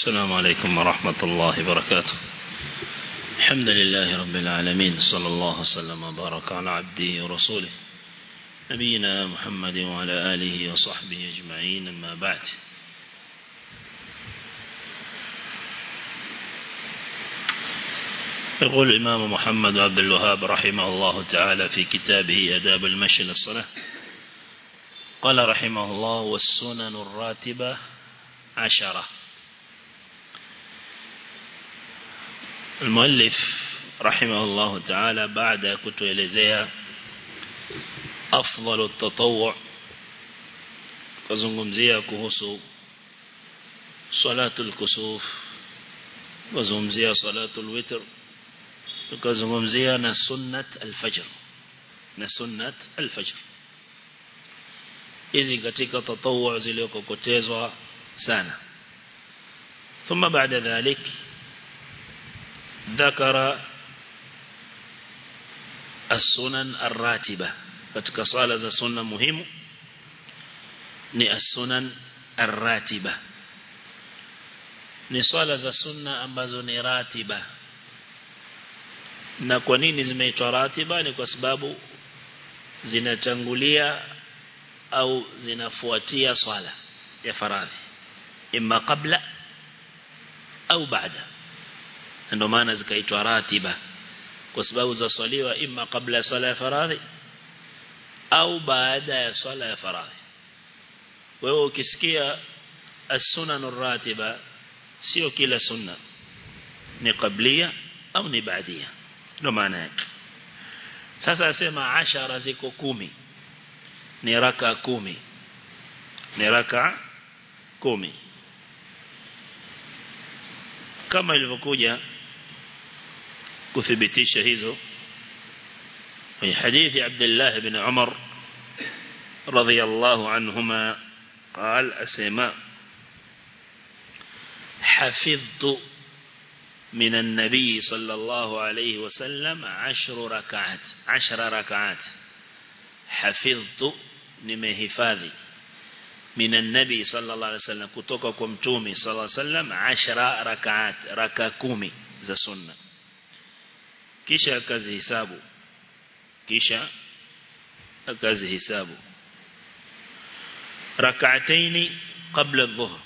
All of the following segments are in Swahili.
السلام عليكم ورحمة الله وبركاته الحمد لله رب العالمين صلى الله وسلم وبارك على عبده ورسوله نبينا محمد وعلى آله وصحبه أجمعين أما بعد يقول الإمام محمد عبد الوهاب رحمه الله تعالى في كتابه أداب المشي للصلاة قال رحمه الله والسنن الراتبة عشرة المؤلف رحمه الله تعالى بعد كتوelezea أفضل التطوع kuzungumzia kuhusu salatul kusuf kuzungumzia salatul witr tukazungumzia na sunnat al-fajr na sunnat al-fajr hizi katika tatawwu zilizokokotezwa sana ثم بعد ذلك ذكر السنن الراتبة katika swala za sunna muhimu ni as-sunan ar-ratiba ni swala za sunna ambazo ni ratiba na kwa nini zimeitwa ratiba ni kwa sababu zinatangulia au zinafuatia swala ya faradhi imma kabla au baada ndio maana zikaitwa ratiba kwa sababu za swaliwa imma kabla ya swala ya faradhi au baada ya swala ya faradhi wewe ukisikia as-sunan ratiba sio kila sunna ni kablia au ni baadia ndio maana yake sasa asema ashara ziko kumi ni raka kumi ni raka kumi kama ilivyokuja kuthibitisha hizo في حديث عبد الله بن عمر رضي الله عنهما قال أسماء حفظت من النبي صلى الله عليه وسلم عشر ركعات عشر ركعات حفظت نمهفاذي من النبي صلى الله عليه وسلم كتوك كمتومي صلى الله عليه وسلم عشر ركعات ركا كومي ذا سنة كيشا كذي حسابه كيشا كذي حسابه ركعتين قبل الظهر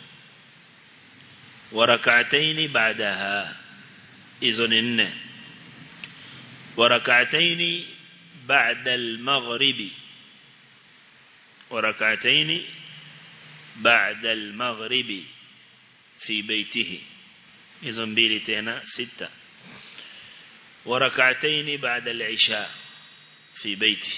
وركعتين بعدها إذن النه وركعتين بعد المغرب وركعتين بعد المغرب في بيته إذن بيلتنا ستة وركعتين بعد العشاء في بيته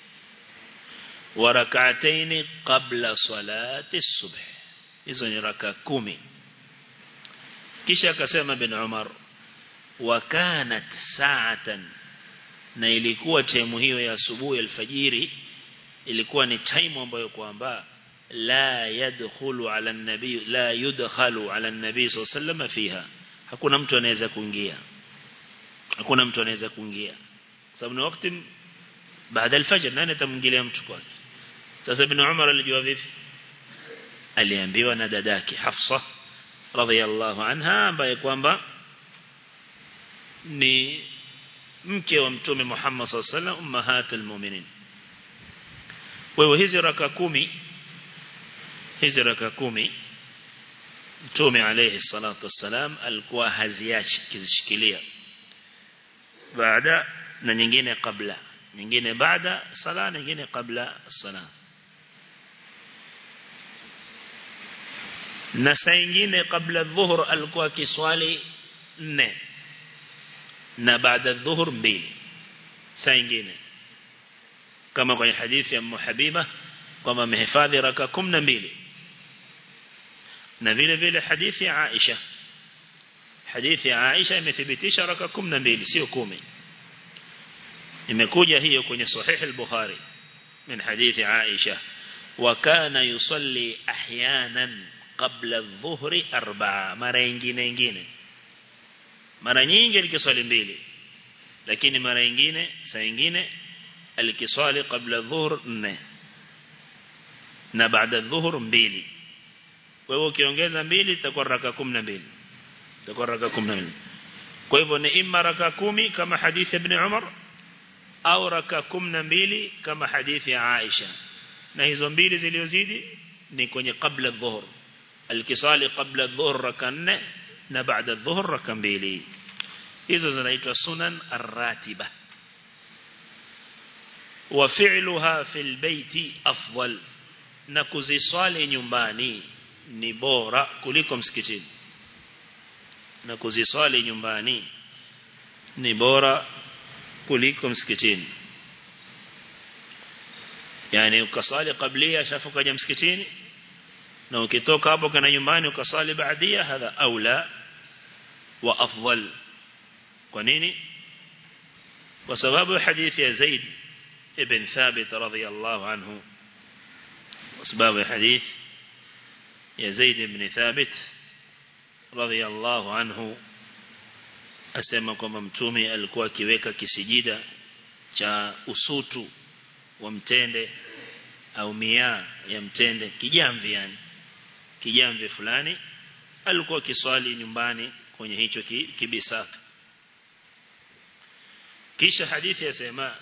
وركعتين قبل صلاة الصبح إذن ركع كومي kisha akasema bin Umar wa kanat sa'atan na ilikuwa time hiyo ya asubuhi alfajiri ilikuwa ni time ambayo kwamba la yadkhulu ala an-nabi la yudkhalu ala an-nabi sallallahu fiha hakuna mtu anaweza kuingia hakuna mtu anaweza kuingia sababu ni wakati baada alfajr nani atamwingilia mtu kwake sasa bin Umar alijua vipi aliambiwa na dadake Hafsa radhiallahu anha ambaye kwamba ni mke wa mtume Muhammad sallallahu alaihi wasallam ummahatul mu'minin wewe hizi raka kumi hizi raka kumi mtume alayhi salatu wassalam alikuwa haziachi kizishikilia baada na nyingine kabla nyingine baada sala nyingine kabla sala na saa nyingine kabla dhuhur alikuwa kiswali nne na baada dhuhur mbili saa nyingine kama kwenye hadithi ya Habiba kwamba amehifadhi raka 12 na vile vile hadithi ya Aisha hadithi ya Aisha imethibitisha raka 12 sio 10 imekuja hiyo kwenye sahih al-Bukhari min hadithi Aisha وكان يصلي احيانا qabla dhuhri arba'a mara nyingine nyingine mara nyingi alikiswali mbili lakini mara nyingine saa nyingine alikiswali kabla dhuhur nne na baada dhuhur mbili kwa hivyo ukiongeza mbili itakuwa raka 12 itakuwa raka 12 kwa hivyo ni imma raka 10 kama hadithi ibn Umar au raka 12 kama hadithi ya Aisha na hizo mbili zilizozidi ni kwenye kabla dhuhur الكسال قبل الظهر ركع 4 na baada dhuhur raka mbili hizo zinaitwa sunan ar-ratiba wa fi'luha fil baiti afdal na kuziswali nyumbani ni bora kuliko msikitini na kuziswali nyumbani ni bora kuliko msikitini yani ukasali kablia shafu kaja msikitini na ukitoka hapo kana nyumbani ukasali baadia hadha aula wa afdal kwa nini kwa sababu hadithi ya Zaid ibn Thabit radhiyallahu anhu kwa sababu ya hadith ya Zaid ibn Thabit radhiyallahu anhu asema kwamba mtume alikuwa akiweka kisijida cha usutu wa mtende au mia ya mtende kijamvi yani kijamvi fulani alikuwa kiswali nyumbani kwenye hicho kibisatu kisha hadithi yasema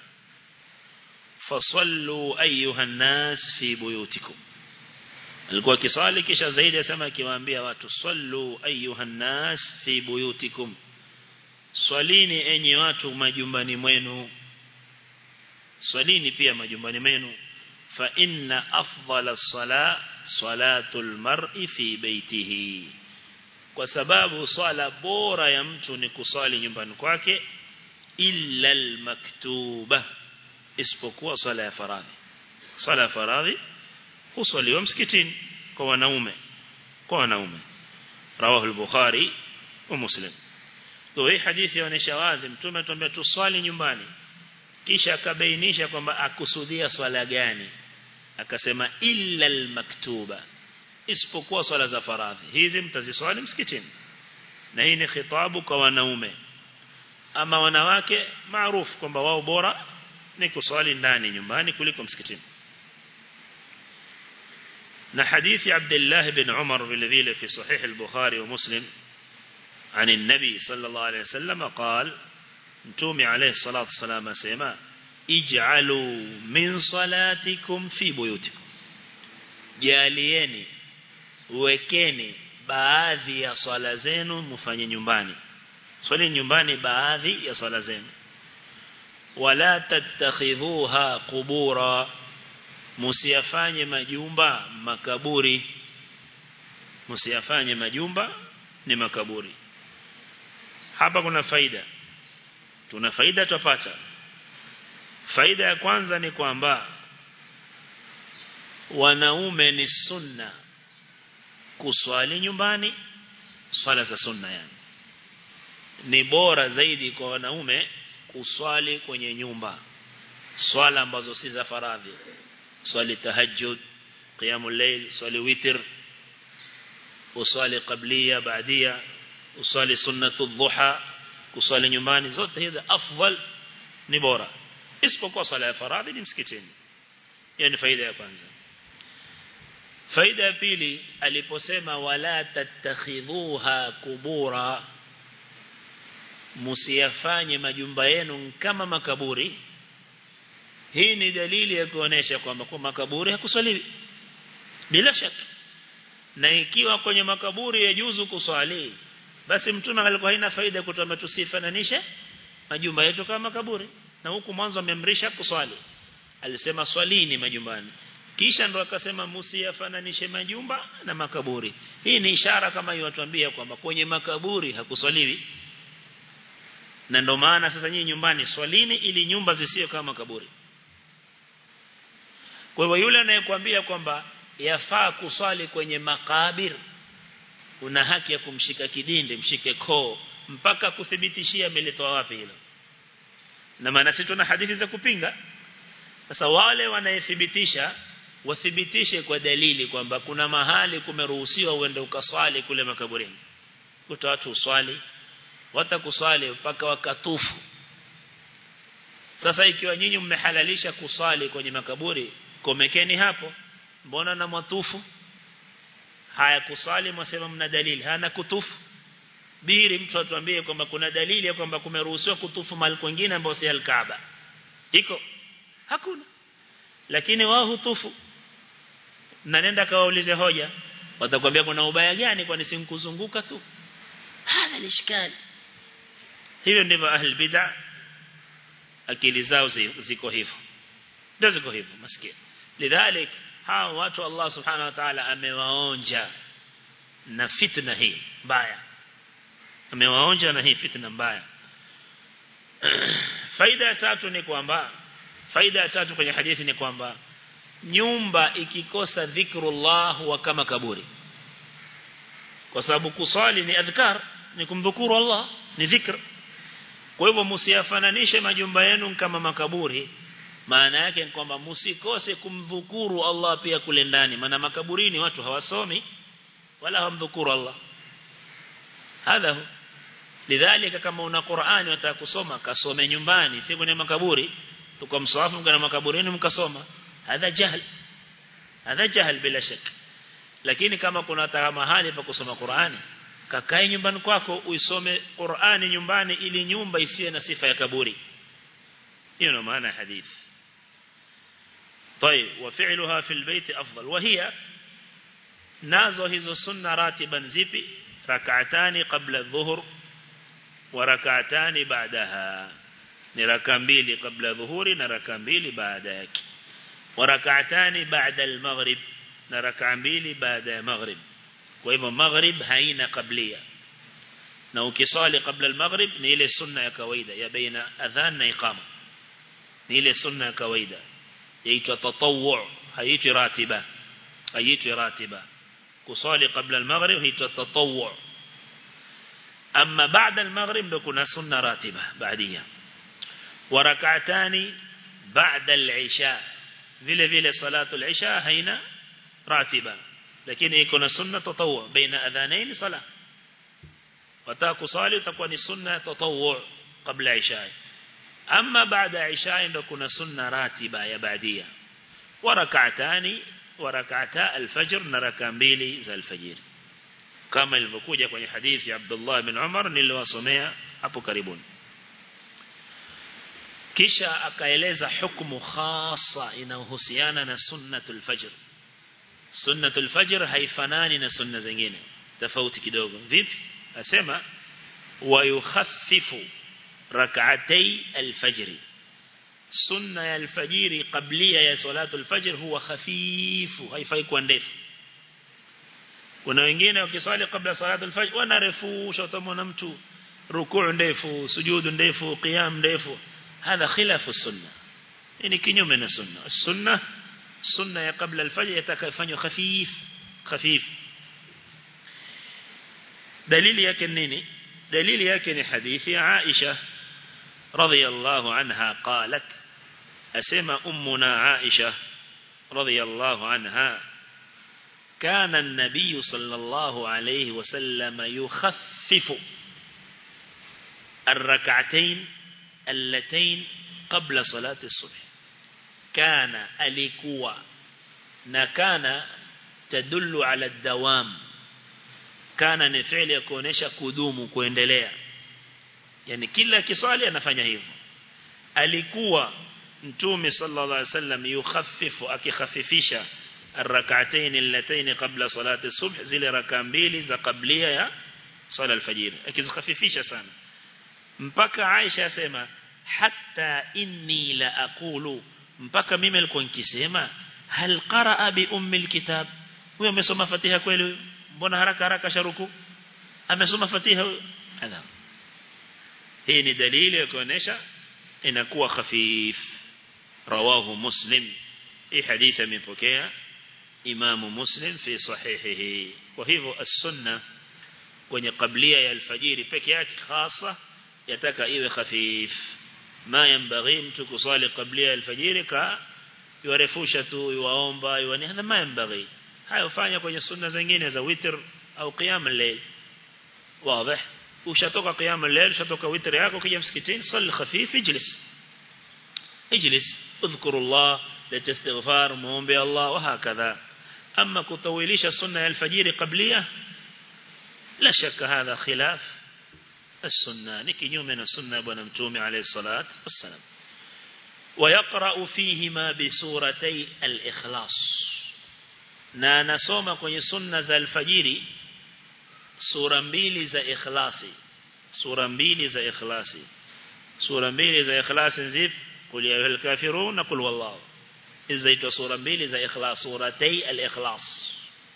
fasallu ayuha nas fi buyutikum alikuwa kiswali kisha zaidi yasema akiwaambia watu sallu ayuha nas fi buyutikum swalini enyi watu majumbani mwenu swalini pia majumbani mwenu fa inna afdala sala salatul mar'i fi baitihi kwa sababu swala bora ya mtu ni kuswali nyumbani kwake illa almaktuba isipokuwa swala ya faradhi swala ya faradhi huswaliwa msikitini kwa wanaume kwa wanaume rawahu al-bukhari wa muslim kwa hii hadithi inaonyesha wazi mtume atuambia tuswali nyumbani kisha akabainisha kwamba akusudia swala gani akasema illa almaktuba isipokuwa swala za faradhi hizi mtaziswali msikitini na hii ni khitabu kwa wanaume ama wanawake maarufu kwamba wao bora ni kuswali ndani nyumbani kuliko msikitini na hadithi Abdullah bin Umar vile vile fi sahih al-Bukhari wa Muslim عن النبي صلى الله عليه وسلم قال متومي عليه الصلاة والسلام سيما اجعلوا من صلاتكم في بيوتكم جاليني wekeni baadhi ya swala zenu mfanye nyumbani swali nyumbani baadhi ya swala zenu wala tattakhidhuha qubura musiyafanye majumba makaburi musiyafanye majumba ni makaburi hapa kuna faida tuna faida tupata faida ya kwanza ni kwamba wanaume ni sunna kuswali nyumbani swala za sunna yani ni bora zaidi kwa wanaume kuswali kwenye nyumba swala ambazo si za faradhi swali tahajjud qiyamul layl swali witr uswali qabliya baadia uswali sunnatu dhuha kuswali nyumbani zote hizi afdal ni bora isipokuwa swala ya faradhi ni msikitini hiyo ni faida ya kwanza faida ya pili aliposema wala tattakhidhuha kubura musiyafanye majumba yenu kama makaburi hii ni dalili ya kuonesha kwamba kwa makaburi hakuswaliwi bila shaka na ikiwa kwenye makaburi ya juzu kuswali basi mtume alikuwa haina faida kutoa tusifananishe majumba yetu kama makaburi na huku mwanzo amemrisha kuswali alisema swalini majumbani kisha ndo akasema musiyafananishe majumba na makaburi hii ni ishara kama iwatuambia kwamba kwenye makaburi hakuswaliwi na ndo maana sasa nyinyi nyumbani swalini ili nyumba zisiwe kama makaburi kwa hivyo yule anayekwambia kwamba yafaa kuswali kwenye makabir una haki ya kumshika kidinde mshike koo mpaka kuthibitishia amelitoa wapi hilo na maana sisi tuna hadithi za kupinga sasa wale wanayethibitisha wathibitishe kwa dalili kwamba kuna mahali kumeruhusiwa uende ukaswali kule makaburini kuta watu uswali watakuswali mpaka wakatufu sasa ikiwa nyinyi mmehalalisha kuswali kwenye makaburi komekeni hapo mbona na matufu haya kusali mwasema mna dalili hana kutufu biri mtu atuambie kwamba kuna dalili ya kwamba kumeruhusiwa kutufu mahali kwingine ambao si al-Kaaba iko hakuna lakini wao hutufu na nenda kawaulize hoja watakwambia kuna ubaya gani kwani si mkuzunguka tu hada lishkali hivyo ndivyo ahli bid'ah akili zao ziko hivyo ndio ziko hivyo maskini lidhalik hao watu Allah subhanahu wa ta'ala amewaonja na fitna hii mbaya amewaonja na hii fitna mbaya faida ya tatu ni kwamba faida ya tatu kwenye hadithi ni kwamba nyumba ikikosa dhikrullah huwa kama kaburi kwa sababu kusali ni adhkar ni kumdhukuru Allah ni dhikr kwa hivyo msiyafananishe majumba yenu kama makaburi maana yake ni kwamba msikose kumdhukuru Allah pia kule ndani maana makaburini watu hawasomi wala hawamdhukuru Allah hadha lidhalika kama una Qur'ani unataka kusoma kasome nyumbani si kwenye makaburi tukamswafu mkana makaburini mkasoma hadha jahl hadha jahl bila shaka lakini kama kuna taka mahali pa kusoma Qur'ani kakae nyumbani kwako uisome Qur'ani nyumbani ili nyumba isiwe na sifa ya kaburi hiyo ndio maana hadithi طيب وفعلها في البيت أفضل وهي nazo hizo sunna ratiban zipi rak'atani qabla adh-dhuhr wa rak'atani ba'daha ni raka mbili kabla dhuhuri na raka mbili baada yake wa rak'atani ba'da al-maghrib na raka mbili baada ya maghrib kwa hivyo maghrib haina qablia na ukisali kabla al-maghrib ni ile sunna ya kawaida ya baina adhan na iqama ni ile sunna ya kawaida yaitwa tatawwu haitwi ratiba haitwi ratiba kusali kabla al-maghrib haitwa tatawwu أما بعد المغرب بكنا سنة راتبة بعدية وركعتان بعد العشاء vile vile salatu al-isha haina ratiba lakini iko na sunna tatawwu baina adhanain sala wataka kusali utakuwa ni sunna tatawwu kabla isha amma baada isha ndio kuna sunna ratiba ya baadia wa rak'atani wa rak'ata al-fajr na raka mbili za al-fajr kama ilivyokuja kwenye hadithi ya Abdullah bin Umar niliwasomea hapo karibuni kisha akaeleza hukumu khasa inayohusiana na sunnatul fajr sunnatul fajr haifanani na sunna zingine tofauti kidogo vipi asema wa yukhaffifu rak'atay al-fajr sunna ya al-fajr qablia ya salatul fajr huwa khafifu haifai kuwa ndefu kuna wengine wakiswali kabla salatu al-fajr wanarefusha utamwona mtu rukuu ndefu sujudu ndefu qiyam ndefu هذا خلاف السنة يعني كنيوم من السنة السنة السنة قبل الفجر يتكفن خفيف خفيف دليل يكن نيني دليل يكن حديث عائشة رضي الله عنها قالت أسمى أمنا عائشة رضي الله عنها كان النبي صلى الله عليه وسلم يخفف الركعتين اللتين قبل صلاة الصبح كان alikuwa na kana tadullu ala dawam kana ni fi'li ya kuonesha kudumu kuendelea yani kila kiswali anafanya hivyo alikuwa mtume sallallahu alaihi wasallam yukhaffifu akikhafifisha الركعتين اللتين قبل صلاة الصبح zile raka mbili za kablia ya sala alfajiri akizikhafifisha sana mpaka Aisha asema hatta inni la aqulu mpaka mimi nilikuwa nikisema hal qaraa bi ummi alkitab huyo amesoma fatiha kweli mbona haraka haraka sharuku amesoma fatiha hadha hii ni dalili ya kuonesha inakuwa khafif rawahu muslim hii hadithi imepokea imamu muslim fi sahihihi kwa hivyo as-sunna kwenye kablia ya alfajiri peke yake hasa yataka iwe khafif ma yanbaghi mtu kusali kabla alfajiri ka yuarefusha tu yuwaomba yuani hadha ma yanbaghi hayo fanya kwenye sunna zingine za witr au qiyam al-layl wazi ushatoka qiyam al-layl ushatoka witr yako kija msikitini sali khafif ijlis ijlis اذكر الله لتستغفار muombe Allah وهكذا أما كطويليش السنة الفجير قبلية لا شك هذا خلاف السنة نكي من السنة بنمتوم عليه الصلاة والسلام ويقرأ فيهما بسورتي الإخلاص na anasoma kwenye sunna za alfajiri sura mbili za ikhlasi sura mbili za ikhlasi sura mbili za ikhlasi nzip kul ya ayyuhal kafirun na kul wallahu izaitwa sura mbili za ikhlas suratay al-ikhlas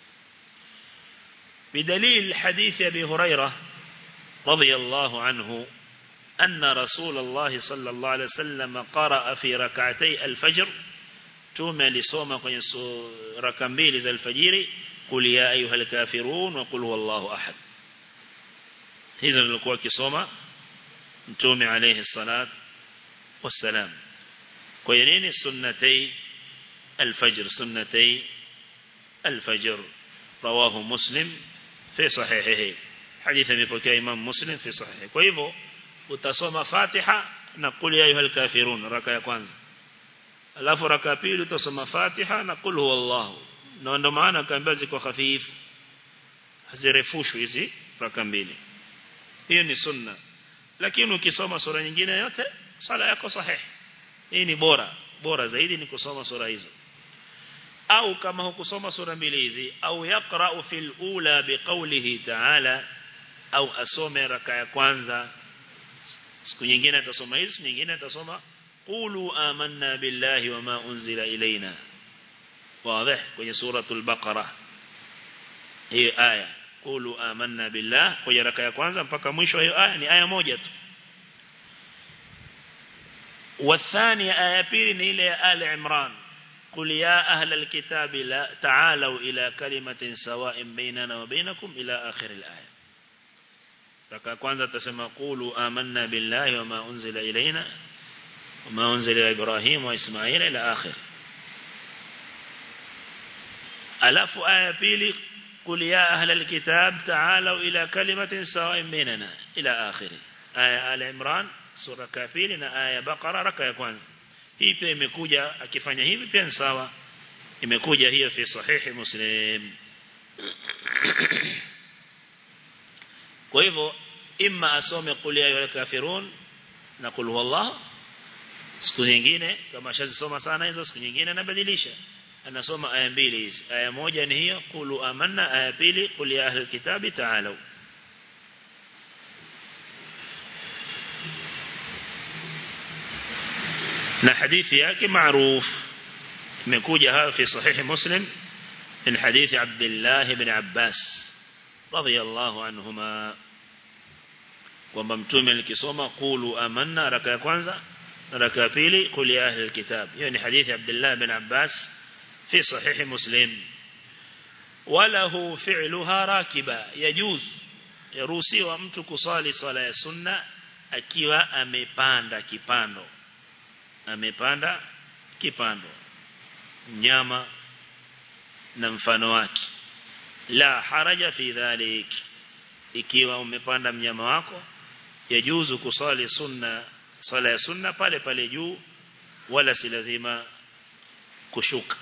بدليل حديث أبي هريرة رضي الله عنه أن رسول الله صلى الله عليه وسلم قرأ في ركعتي الفجر توما لصوم ركمبيل زي الفجير قل يا أيها الكافرون وقل هو الله أحد هذا الكوى كصوم تومي عليه الصلاة والسلام كوينين سنتي الفجر سنتي الفجر رواه مسلم في صحيحه حديث يبقى إمام مسلم في صحيحه كويفو utasoma Fatiha na kul ya ayyuhal kafirun raka ya kwanza alafu raka ya pili utasoma Fatiha na kul huwallahu na ndo maana kaambia ziko hafifu hazirefushwi hizi raka mbili hiyo ni sunna lakini ukisoma sura nyingine yote sala yako sahihi hii ni bora bora zaidi ni kusoma sura hizo au kama hukusoma sura mbili hizi au yaqra'u fil ula biqawlihi ta'ala au asome raka ya kwanza siku nyingine atasoma hizi nyingine atasoma qulu amanna billahi wama unzila ilaina wazi kwenye suratul baqara hii aya qulu amanna billah kwenye raka ya kwanza mpaka mwisho hiyo aya ni aya moja tu والثانية آية بيرين إلى آل عمران قل يا أهل الكتاب لا تعالوا إلى كلمة سواء بيننا وبينكم إلى آخر الآية raka kwanza tasema qulu amanna billahi wama unzila ilaina wama unzila ila ibrahim wa ismail ila akhir alafu aya pili qul ya ahla alkitab ta'alu ila kalimatin sawa'in bainana ila akhir aya al-imran sura kafili na aya baqara raka ya kwanza hii pia imekuja akifanya hivi pia ni sawa imekuja hiyo fi sahihi muslim kwa hivyo imma asome qul ya ayyuhal kafirun na qul huwallahu siku nyingine kama shazisoma sana hizo siku nyingine anabadilisha anasoma aya mbili hizi aya moja ni hiyo qulu amanna aya pili qul ya ahlul kitabi ta'alu na hadithi yake maarufu imekuja hapo fi sahih muslim من حديث عبد الله بن عباس رضي الله عنهما kwamba mtume alikisoma qulu amanna raka ya kwanza raka ya pili qul ya ahli alkitab hiyo ni hadithi Abdullah bin Abbas fi sahih Muslim walahu fi'luha rakiba yajuz yaruhusiwa mtu kusali swala ya sunna akiwa amepanda kipando amepanda kipando nyama na mfano wake la haraja fi dhalik ikiwa umepanda mnyama wako yajuzu kusali sunna sala ya sunna pale pale juu wala si lazima kushuka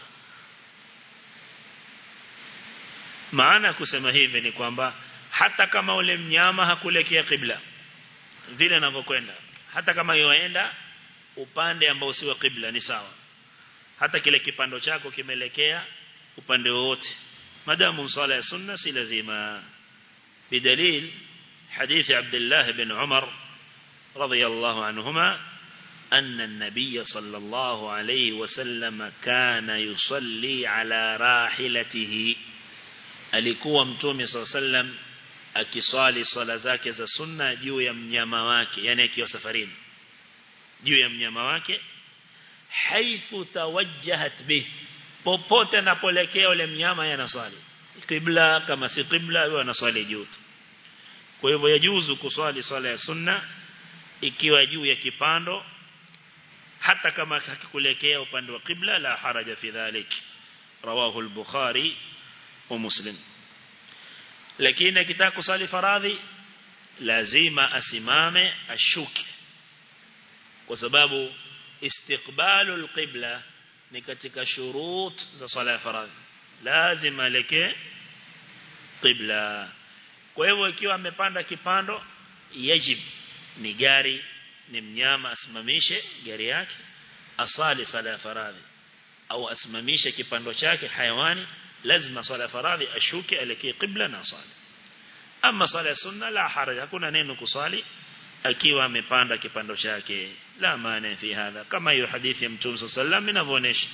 maana kusema hivi ni kwamba hata kama ule mnyama hakulekea kibla vile anavyokwenda hata kama yoenda upande ambao si wa kibla ni sawa hata kile kipando chako kimelekea upande wote madamu sala ya sunna si lazima بدليل حديث عبد الله بن عمر رضي الله عنهما أن النبي صلى الله عليه وسلم كان يصلي على راحلته alikuwa mtume صلى الله عليه وسلم akiswali swala zake za sunna juu ya mnyama wake yani akiwa safarini juu ya mnyama wake haithu tawajjahat bih popote anapolekea ule mnyama yanaswali qibla kama si qibla huwa anaswali juu kwa hivyo yajuzu kuswali swala ya sunna ikiwa juu ya kipando hata kama hakikulekea upande wa qibla la haraja fi dhalik rawahu al-bukhari wa muslim lakini akitaka kusali faradhi lazima asimame ashuke kwa sababu istiqbalu al-qibla ni katika shurut za sala ya faradhi lazima aleke qibla kwa hivyo ikiwa amepanda kipando yajib ni gari ni mnyama asimamishe gari yake asali sala ya faradhi au asimamishe kipando chake hayawani lazima sala ya faradhi ashuke elekee qibla na asali ama sala ya sunna la haraj hakuna neno kusali akiwa amepanda kipando chake la maana fi hadha kama hiyo hadithi ya mtume sallallahu inavyoonyesha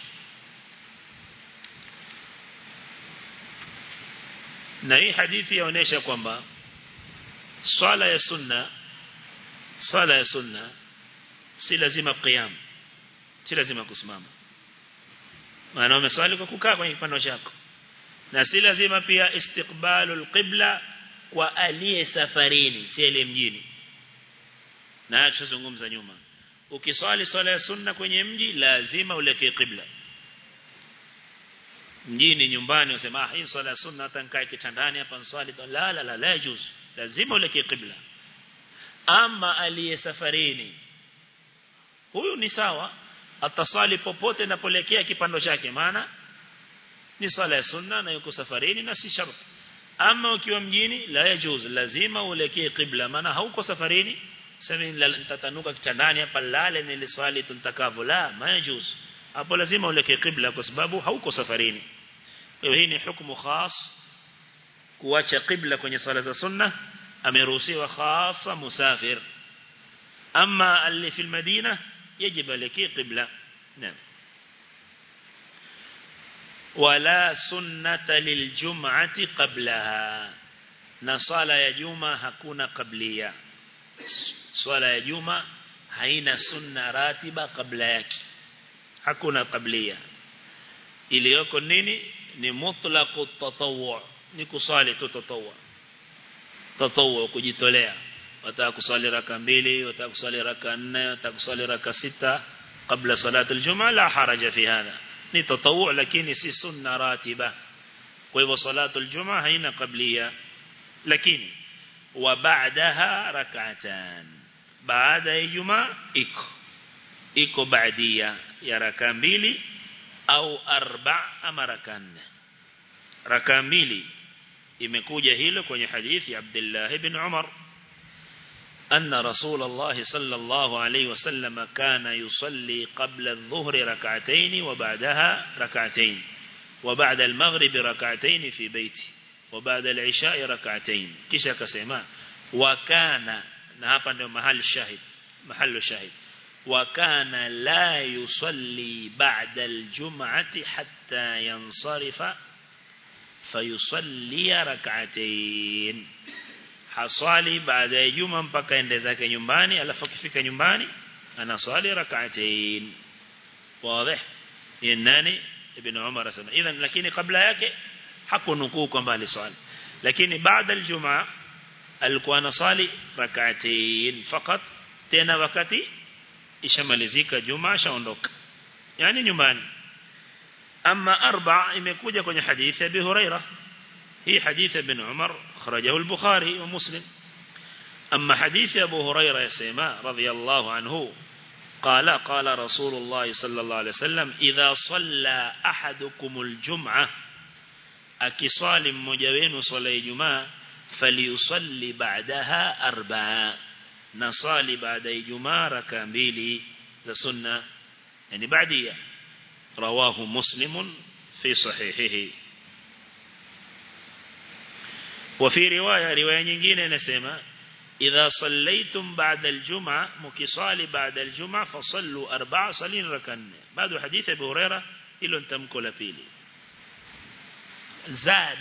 na hii hadithi yaonesha kwamba swala ya sunna swala ya sunna si lazima qiyam si lazima kusimama maana umeswali kwa kukaa kwenye kipando chako na si lazima pia istiqbalul qibla kwa aliye safarini si ile mjini na tushazungumza nyuma ukiswali swala ya sunna kwenye mji lazima ulekee qibla mjini nyumbani usema ah hii swala ya sunna hata nikae kitandani hapa nswali la la la la juz lazima ulekee qibla ama aliye safarini huyu ni sawa atasali popote napolekea kipando chake maana ni swala ya sunna na yuko safarini na si sharti ama ukiwa mjini la yajuz lazima uelekee qibla maana hauko safarini sema nitatanuka kitandani hapa lale niliswali tuntakavyo la majuz hapo lazima uelekee qibla kwa sababu hauko safarini kwa hii ni hukumu khas kuacha qibla kwenye swala za sunna ameruhusiwa khasa musafir ama اللي في المدينة يجب عليك قبلة نعم ولا سنة للجمعة قبلها نصالة يا جمعة هكون قبلية صلاة يا جمعة haina sunna ratiba kabla yake hakuna qablia iliyoko nini ni mutlaqu tatawwu ni kusali tu tatawwu tatawwu kujitolea wataka kusali raka mbili wataka kusali raka nne wataka kusali raka sita kabla salati aljumaa la haraja fi hadha ni tatawwu lakini si sunna ratiba kwa hivyo salatu aljumaa haina qablia lakini wa ba'daha rak'atan baada ya Ijumaa iko iko baadia ya raka mbili au arba ama raka nne raka mbili imekuja hilo kwenye hadithi ya Abdullah ibn Umar أن رسول الله صلى الله عليه وسلم كان يصلي قبل الظهر ركعتين وبعدها ركعتين وبعد المغرب ركعتين في بيته وبعد العشاء ركعتين كيش كسيما وكان na hapa ndio mahali shahid mahali shahid wa kana la yusalli ba'da al-jum'ati hatta yansarifa fayusalli rak'atayn hasali baada ya juma mpaka ende zake nyumbani alafu akifika nyumbani anasali rak'atayn wazi ni nani ibn umar asema idhan lakini kabla yake hakunukuu kwamba alisali lakini baada al-jum'a alikuwa anasali rak'atayn fakat tena wakati ishamalizika juma shaondoka yani nyumbani ama arba imekuja kwenye hadithi ya Abi Huraira hii hadithi ibn Umar kharajahu al-Bukhari wa Muslim أما حديث أبو هريرة يسمى رضي الله عنه قال قال رسول الله صلى الله عليه وسلم إذا صلى أحدكم الجمعة أكصال مجوين صلى جمعة فليصلي بعدها أربعة نصلي بعد جمعة ركامبيلي ذا سنة يعني بعدية رواه مسلم في صحيحه وفي رواية رواية nyingine نسمى إذا صليتم بعد الجمعة مكصالي بعد الجمعة فصلوا أربع صلين ركن بعد حديث أبي هريرة إلو انتمكو لبيلي زاد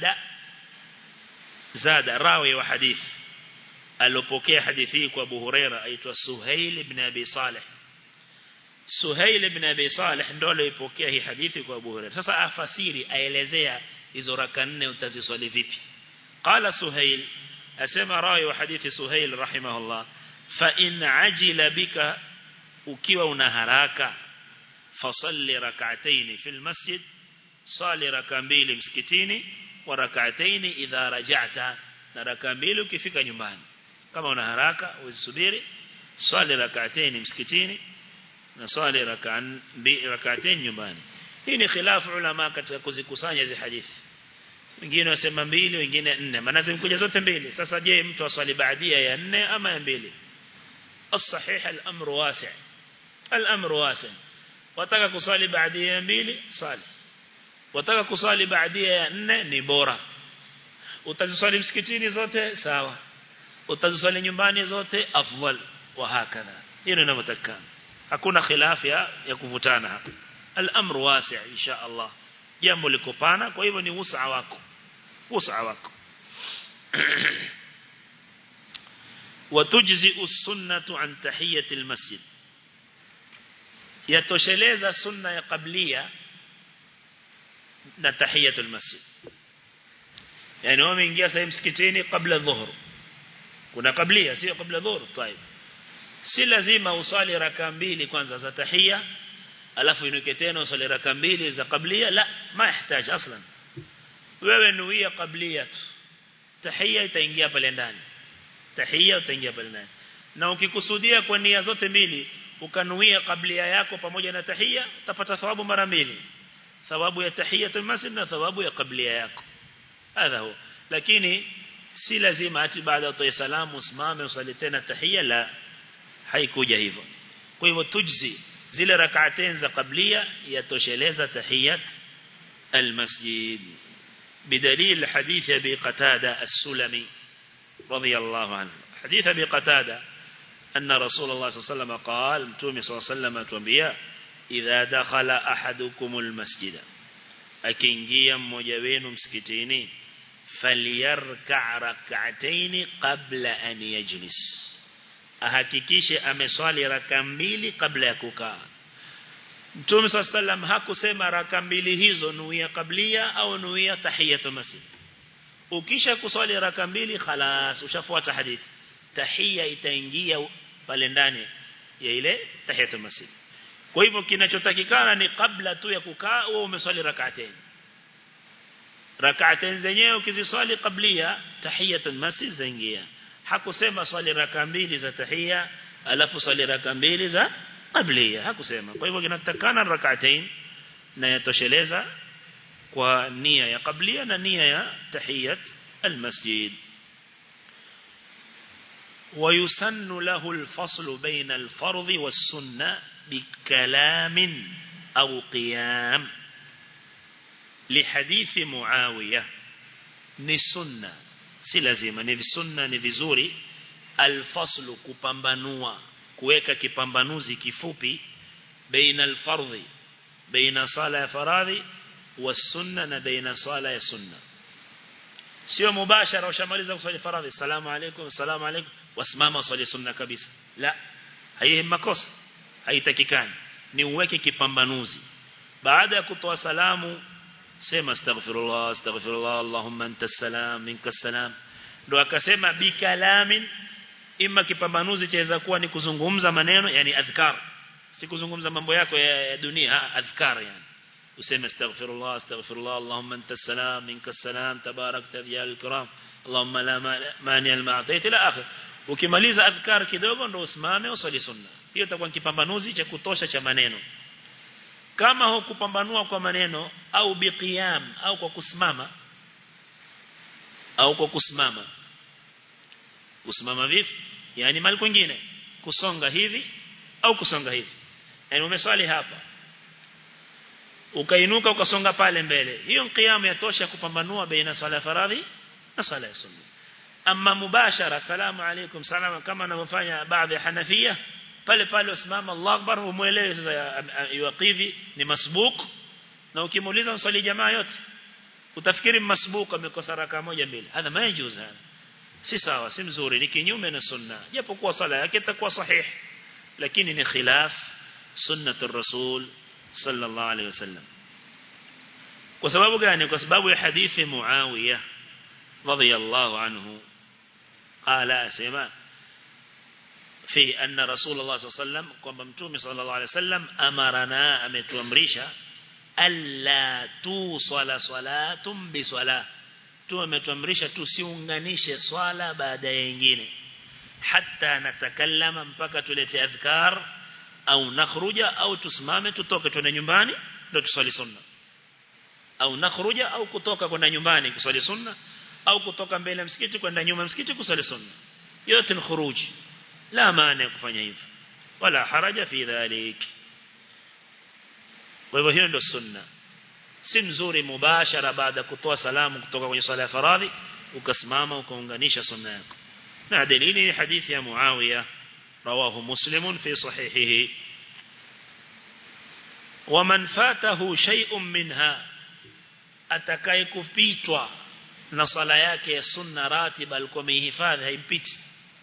زاد راوي وحديث alopokea hadithi hii kwa Abu Huraira aitwa Suhail ibn Abi Saleh Suhail ibn Abi Saleh ndo aliyepokea hii hadithi kwa Abu Huraira sasa afasiri aelezea hizo raka nne utaziswali vipi qala Suhail asema rawi wa hadithi Suhail rahimahullah fa in ajila bika ukiwa una haraka fasalli rak'atayn fil masjid sali raka mbili msikitini wa rak'atayn idha raja'ta na raka mbili ukifika nyumbani kama una haraka usubiri swali rak'atayn msikitini na swali rak'atayn nyumbani hii ni khilafu ulama katika kuzikusanya hizi hadithi wengine wasema mbili wengine nne maana zimekuja zote mbili sasa je mtu aswali baadia ya nne ama ya mbili الصحيح الأمر واسع الأمر واسع wataka kuswali baadia ya mbili swali wataka kuswali baadia ya nne ni bora utaziswali msikitini zote sawa utaziswali nyumbani zote afdal wa hakadha hilo linavyotakana hakuna khilaf ya, ya kuvutana hapa al-amru wasi' insha Allah jambo liko pana kwa hivyo ni usaa wako usaa wako وتجزئ السنة عن تحية المسجد يتوشeleza sunna ya qablia na tahiyatul masjid yani wao wameingia sasa msikitini kabla dhuhur kuna qablia sio kabla dhuhur طيب si lazima usali raka mbili kwanza za tahia alafu inuke tena usali raka mbili za qablia la ma yahitaji aslan wewe nuia qablia tu tahia itaingia pale ndani tahia utaingia pale ndani na ukikusudia kwa nia zote mbili ukanuia kablia yako pamoja na tahia utapata thawabu mara mbili thawabu ya tahiyatul masjid na thawabu ya kablia yako hadha huwa lakini si lazima ati baada ya salamu usimame usali tena tahia la haikuja hivyo kwa hivyo tujzi zile rak'atain za qablia yatosheleza tahiyat almasjid بدليل حديث أبي قتادة السلمي رضي الله عنه حديث أبي قتادة أن رسول الله صلى الله عليه وسلم قال متومي صلى الله عليه وسلم تنبيا إذا دخل أحدكم المسجد أكينجيا مجوين مسكتيني فليركع ركعتين قبل أن يجلس ahakikishe ameswali raka mbili kabla ya kukaa Mtume صلى الله عليه وسلم hakusema raka mbili hizo nuia kablia au nuia tahiyatul masjid ukisha kuswali raka mbili khalas ushafuata hadithi tahia itaingia pale ndani ya ile tahiyatul masjid kwa hivyo kinachotakikana ni kabla tu ya kukaa wewe umeswali rak'atain rak'atain zenyewe ukiziswali kablia tahiyatul masjid zaingia hakusema swali raka mbili za tahia alafu swali raka mbili za qablia hakusema kwa hivyo kinatakana rak'atain na yatosheleza kwa nia ya qablia na nia ya tahiyat almasjid ويسن له الفصل بين الفرض والسنة بكلام أو قيام لحديث معاوية نسنة si lazima ni sunna ni vizuri alfaslu kupambanua kuweka kipambanuzi kifupi baina alfardhi baina sala ya faradhi wasunna na baina sala ya sunna sio mubashara ushamaliza kusali faradhi salamu alaykum salamu alaykum wasimama usali sunna kabisa la haihi makosa haitakikani ni uweke kipambanuzi baada ya kutoa salamu sema astaghfirullah astaghfirullah allahumma anta salam minka salam ndo akasema bikalamin imma kipambanuzi chaweza kuwa ni kuzungumza maneno yani adhkar si kuzungumza mambo yako ya, ya dunia adhkar yani useme astaghfirullah astaghfirullah allahumma anta salam minka salam tabarakta ya alkiram allahumma la mani alma'tait ila akhir ukimaliza adhkar kidogo ndo usimame usali sunna hiyo itakuwa kipambanuzi cha kutosha cha maneno kama hukupambanua kwa maneno au biqiyam au kwa kusimama au kwa kusimama kusimama vipi yani mali kwingine kusonga hivi au kusonga hivi yani umeswali hapa ukainuka ukasonga pale mbele hiyo qiyamu yatosha kupambanua baina sala faradhi na sala ya sunna amma mubashara salamu alaykum salama kama anavyofanya baadhi ya hanafia pale pale usimama Allah akbar umuelewe sasa yuqidhi ni masbuq na ukimuuliza msali jamaa yote utafikiri masbuq amekosa raka moja mbili hadha majuz hada si sawa si mzuri ni kinyume na sunna japo kuwa sala yake itakuwa sahih lakini ni khilaf sunnatur rasul sallallahu alayhi wasallam kwa sababu gani kwa sababu ya hadithi muawiya radiyallahu anhu qala asema في أن رسول الله صلى الله عليه وسلم kwamba mtume صلى الله عليه وسلم amarana ametuamrisha alla tu swala salatum bi swala tu ametuamrisha tusiunganishe swala baada ya nyingine hatta natakallama mpaka tulete adhkar au nakhruja au tusimame tutoke twende nyumbani ndio tuswali sunna au nakhruja au kutoka kwenda nyumbani kuswali sunna au kutoka mbele ya msikiti kwenda nyuma ya msikiti kuswali sunna yote ni khuruj la maana kufanya hivyo wala haraja fi dhalik kwa hivyo hiyo ndio sunna si mzuri mubashara baada kutoa salamu kutoka kwenye swala ya faradhi ukasimama ukaunganisha sunna yako na dalili ni hadithi ya Muawiya rawahu muslimun fi sahihihi ومن فاته شيء منها atakaye kupitwa na sala yake ya sunna ratiba alikuwa amehifadhi haimpiti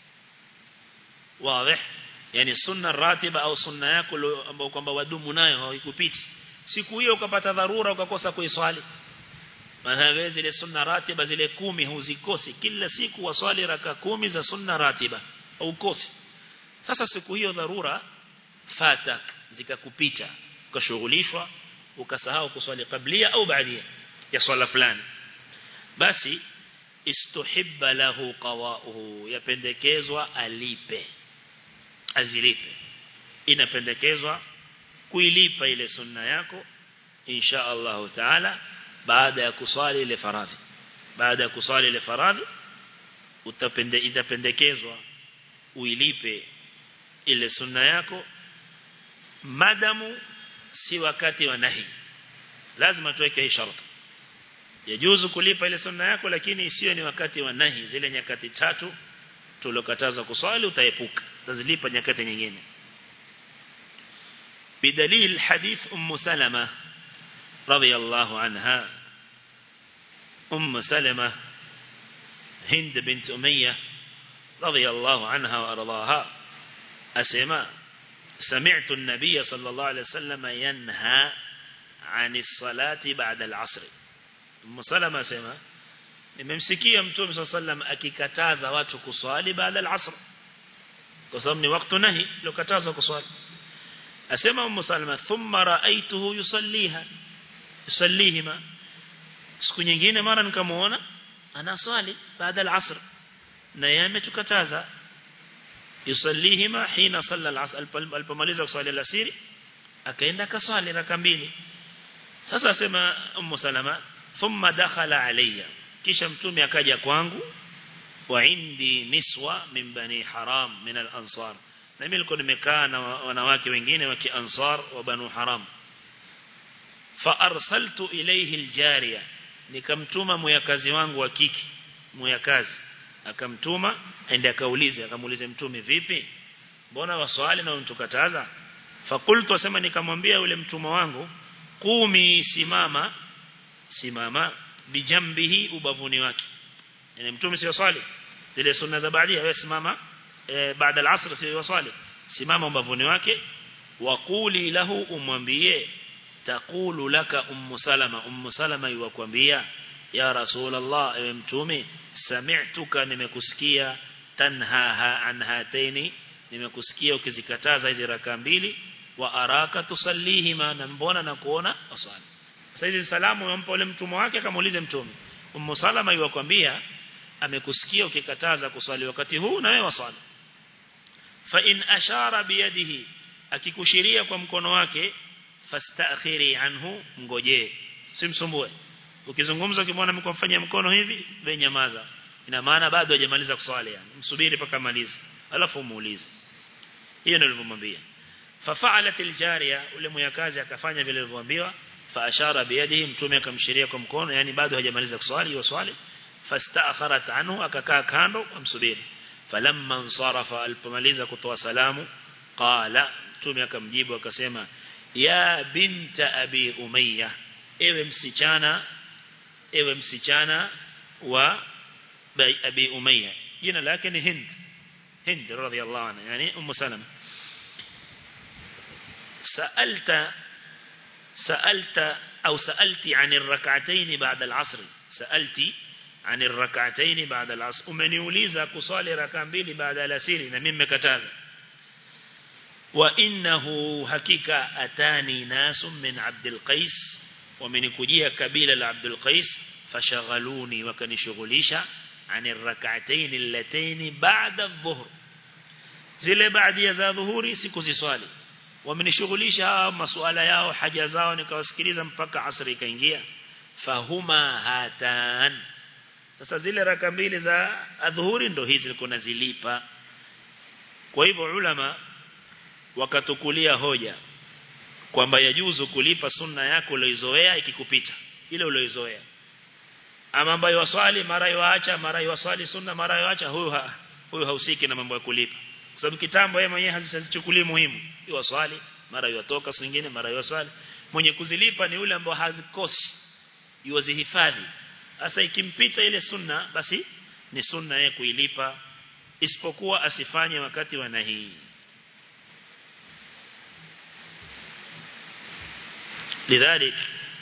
wazi yani sunna ratiba au sunna yako ambayo kwamba wadumu nayo haikupiti siku hiyo ukapata dharura ukakosa kuiswali maana zile sunna ratiba zile kumi huzikosi kila siku waswali raka kumi za sunna ratiba au kosi sasa siku hiyo dharura fatak zikakupita ukashughulishwa ukasahau kuswali kablia au baadia ya swala fulani basi istuhibba lahu qawa'uhu yapendekezwa alipe azilipe inapendekezwa kuilipa ile sunna yako insha Allah taala baada ya kuswali ile faradhi baada ya kuswali ile faradhi utapende itapendekezwa uilipe ile sunna yako madamu si wakati wa nahi lazima tuweke hii sharti yajuzu kulipa ile sunna yako lakini isiwe ni wakati wa nahi zile nyakati tatu tulokataza kuswali utaepuka utazilipa nyakati nyingine بدليل حديث أم سلمة رضي الله عنها أم سلمة هند بنت أمية رضي الله عنها وأرضاها أسماء سمعت النبي صلى الله عليه وسلم ينهى عن الصلاة بعد العصر أم سلمة أسماء nimemsikia mtume صلى الله عليه وسلم akikataza watu kuswali baada al-asr kwa sababu ni wakati nahi lokatazwa kuswali asema ummu salama thumma raaituhu yusalliha yusallihima siku nyingine mara nikamuona anaswali baada al-asr na yeye ametukataza yusallihima hina salla al-asr alipomaliza kuswali al-asiri akaenda kaswali raka mbili sasa asema ummu salama thumma dakhala alayya kisha mtume akaja kwangu wa indi niswa min bani haram min al-ansar na mimi nilikuwa nimekaa na wanawake wengine wa kiansar wa banu haram fa arsaltu ilayhi aljariya nikamtuma muyakazi wangu wa kiki muyakazi akamtuma aende akaulize akamuulize mtume vipi mbona waswali na untukataza fakultu asema nikamwambia yule mtuma wangu kumi simama simama bijambihi ubavuni wake yani mtume si swali zile sunna za baadia wewe simama e, baada al-asr si waswali simama ubavuni wake waquli lahu umwambie taqulu laka ummu salama ummu salama yukwambia ya rasulullah ewe mtume sami'tuka nimekusikia tanhaha an hataini nimekusikia ukizikataza hizi raka mbili wa araka tusallihima na mbona na kuona asali sasa hizi salamu yampa yule mtume wake akamuulize mtume ummu salama yukwambia amekusikia ukikataza kuswali wakati huu na wewe waswali fa in ashara biyadihi akikushiria kwa mkono wake fastakhiri anhu ngojee simsumbue ukizungumza ukimwona mkomfanyia mkono hivi wewe nyamaza ina maana bado hajamaliza kuswali yani msubiri paka malize alafu muulize hiyo ndio nilivyomwambia fafa'alat aljariya ule mwyakazi akafanya vile alivyoambiwa fa ashara biyadihi mtume akamshiria kwa mkono yani bado hajamaliza kuswali hiyo swali fastaakharat anhu akakaa kando amsubiri falamma ansarafa alipomaliza kutoa salamu qala mtume akamjibu akasema ya binta abi umayya ewe msichana ewe msichana wa abi umayya jina lake ni hind hind radhiyallahu anha yani ummu salama سألت سألت أو سألتي عن الركعتين بعد العصر سألتي عن الركعتين بعد العصر umeniuliza kusali raka mbili baada ya alasiri na mimi nimekataza wa innahu hakika atani nasu min Abdul Qais wamenikujia kabila la Abdul Qais fashaghaluni wakanishughulisha عن الركعتين اللتين بعد الظهر zile baada za dhuhuri sikuziswali wamenishughulisha hawa masuala yao haja zao nikawasikiliza mpaka asri ikaingia fahuma hatan sasa zile raka mbili za adhuhuri ndo hizi nilikuwa nazilipa kwa hivyo ulama wakatukulia hoja kwamba yajuzu kulipa sunna yako uliyozoea ikikupita ile uliyozoea ama ambayo waswali mara yoacha mara yoswali sunna mara yoacha huyu ha, huyu hausiki na mambo ya kulipa kwa sababu kitambo yeye mwenyewe hazichukulii muhimu yoswali mara yotoka singine mara yoswali mwenye kuzilipa ni yule ambao hazikosi yuwazihifadhi sasa ikimpita ile sunna basi ni sunna yeye kuilipa isipokuwa asifanye wakati wa nahi lidhalik